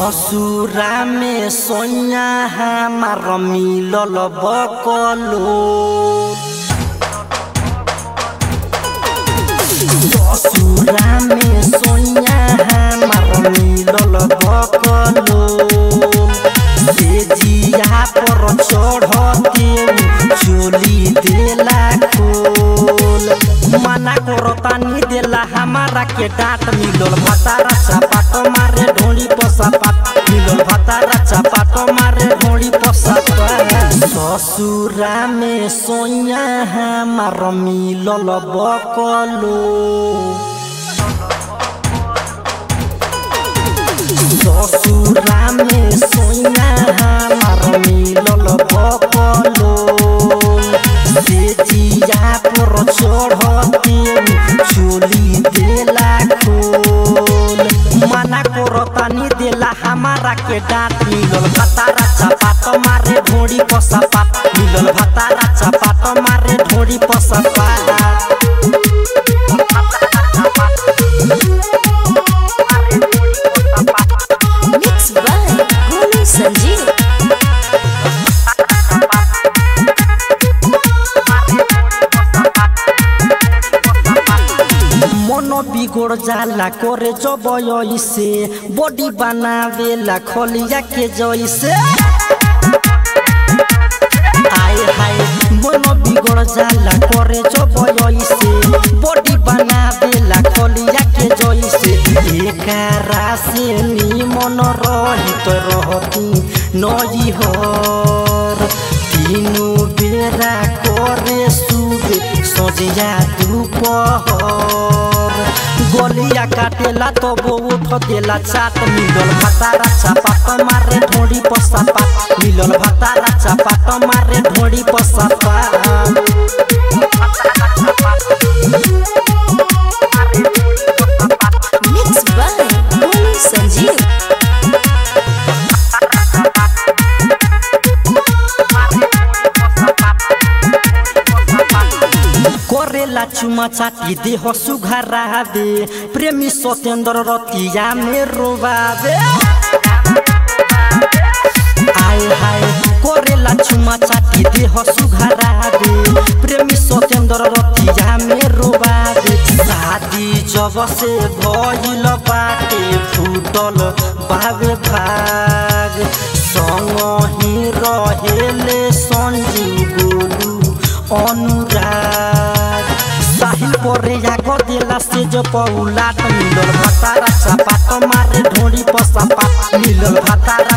ससुरा में सोया हमार मिलल बकलो ससुरा में सोया हमार मिलल बकलो से जिया पर चढ़ते चोली देला खोल मना करो तानी देला हमारा के डांट मिलल भतारा चपाट मारे ढोली पसापाट मिलल भतारा चपाट मारे ढोली पसापाट ससुरा में सोया हमार मिलल बकलो ससुरा में सोया हमार मिलल बकलो से जिया पर चढ़ते चोली देला खोल मना करो तानी देला हमारा के डांट मिलल भतारा चपाट मारे ढोड़ी पसापाट मिलल भतारा चपाट मारे ढोड़ी पसापाट Mixed by Golu Sanjeev. मन बिगड़ जाला करे जब से बॉडी बनावेला खलिया के जैसे आए हाय मन बिगड़ जाला करे जब से बॉडी बनावेला खलिया के जैसे एकरा से निमन रही तो रहती नई हर तीनू बेरा करे सुबे सजिया दुपहर गलिया काटेला तो उठ देला चाट मिलल भतारा चापाट मारे ढोड़ी पसापाट मिलल भतारा चापाट मारे ढोड़ी पसापाट Mixed by Golu Sanjeev. करेला चुमा चाटी देह सुघरावे प्रेमी सत्येन्द्र रतिया में रोबावे आए हाय करेला चुमा चाटी देह सुघरावे प्रेमी सत्येन्द्र रतिया में रोबावे शादी जब से भइल बाटे फूटल बावे भाग संग ही रहेले संजीव गोलू अनुराग साहिल परे याग देला से जो पौलाट मिलल भतारा चपाट मारे ढोड़ी पसापाट मिलल भतारा